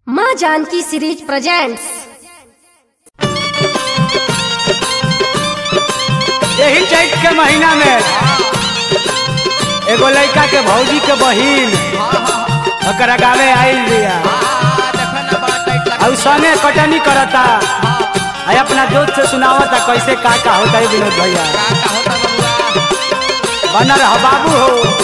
माँ Janaki series presents यही चैत के महीना में एगो लड़का के भौजी के बहिन ओकरा गावे आइल बिया और संगे कटनी करता आ अपना दोस्त से सुनावता कैसे का का होता है विनोद भैया बना रह बाबू हो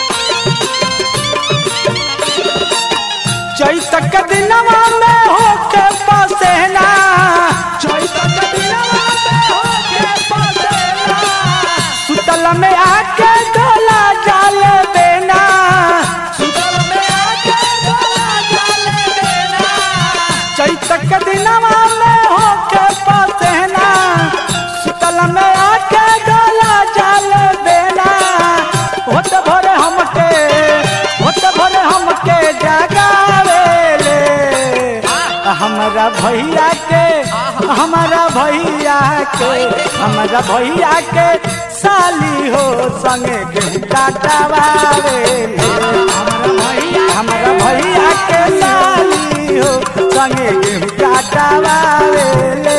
चैत के दिनवा में होके पसेना चैत के दिनवा में होके पसेना सुतल में आके डोला जाल बेना सुतल में आके डोला जाल बेना चैत के दिनवा में होके पसेना सुतल में आके डोला जाल बेना होत भरे हमके होत भरे हमके जगावेले हमारा भैया के हमारा भैया के हमारा भैया के साली हो संगे गेहूं काटवावेले हमारा भैया हमारा भैया के साली हो संगे गेहूं काटवावेले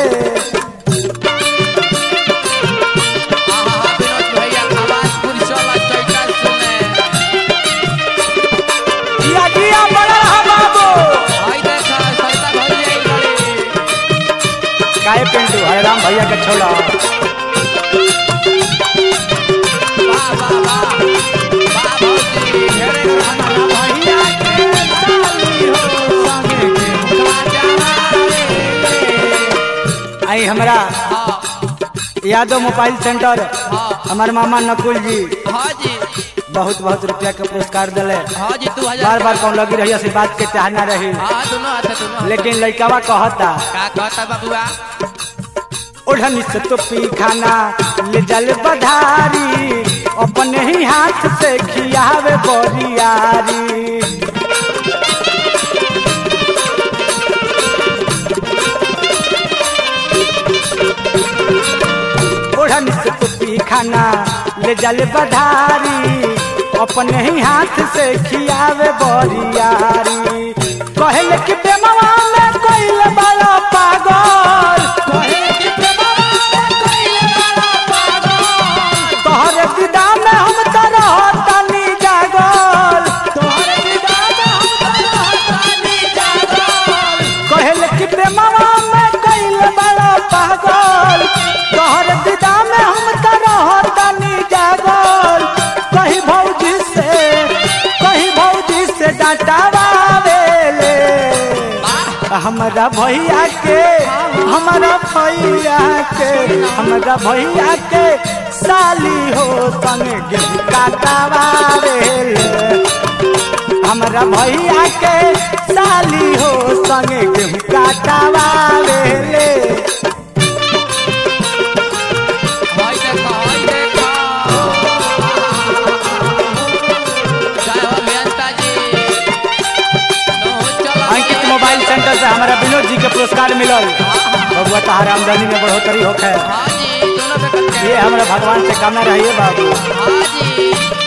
जिया जिया बड़ा रहा बाबू काहे पिंटू हरे राम भैया के छोड़ा आई हमरा यादव मोबाइल सेंटर हमार मामा नकुल जी बहुत बहुत रुपया के पुरस्कार दिले बार बार कौन लगी रही बात के चाहना रही लेकिन लड़कावा कहता ओढ़नी से तो पी खाना ले जल बधारी अपने ही हाथ से खियावे बोरियारी ओढ़न से तो पी खाना ले जल बधारी अपने ही हाथ से खियावे बोरियारी कहले कि प्रेमवा में कोई बड़ा पागल कहले कि प्रेमवा में कोइल बड़ा पागल तोहरे विदा में हम तो रहतनी जागल तोहरे विदा में हम तो रहतनी जागल कहले कि प्रेमवा में कोइल बड़ा पागल तोहरे विदा में हम तो रहतनी जागल कहीं भौजी से कहीं भौजी से डांटावेले हमारा भैया के हमारा भैया के हमारा भैया के साली हो संगे गेहूं काटवावेले हमारा भैया के साली हो संगे गेहूं काटवावेले अंकित मोबाइल सेंटर से हमारा विनोद जी के पुरस्कार मिलल बबुआ तहार आमदनी में बढ़ोतरी होखे ये हमारा भगवान से कामना रहिए बाबू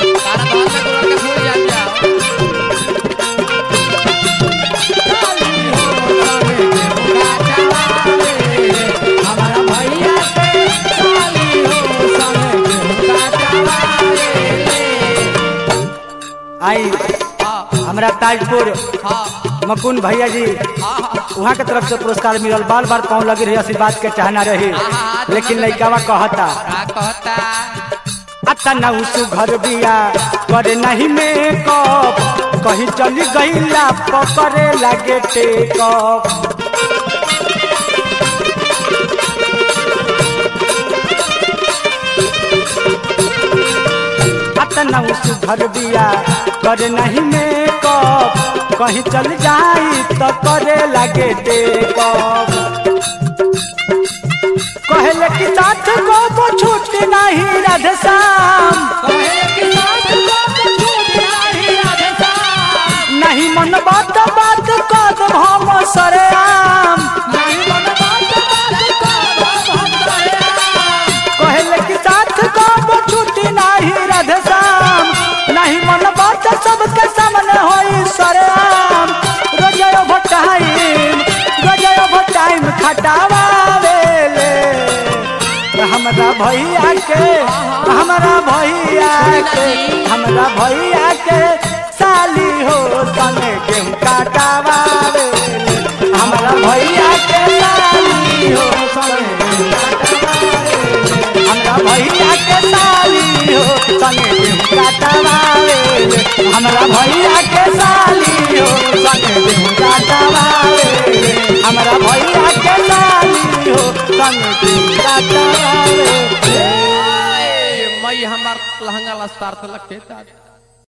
हमारा भैया के साली हो संगे आई हमरा ताजपुर मकुन भैया जी वहाँ के तरफ से पुरस्कार मिलल बार बार कौन लगी रही आशीर्वाद के चाहना रही लेकिन लड़कावा कहता अतना उसु घर बिया करे नहीं मेकअप कहीं चली गईला पकड़े लगे टेकअप अतना उसु घर बिया करे नहीं मेकअप कहीं चल जाई तो करे लगे टेकअप कहले कि साथ को वो छूट नहीं राधे श्याम नहीं मन बात बात कद हम सरे आम कहले कि साथ को वो छूट नहीं राधे श्याम नहीं मन बात सबके सामने होई सरे आम रोज भटाई खटावावेले हमरा भैया के हमरा भैया के हमरा भैया के साली हो संगे गेहूं काटावावेले हमरा भैया के साली हो संगे गेहूं काटावावेले हमरा भैया के साली हो संगे गेहूं काटावावेले हमरा भैया के साली हो संगे गेहूं काटावावेले हमरा भैया के साली हो संगे गेहूं काटावावेले मई हमार लहंगा लस्तार तलक के दादा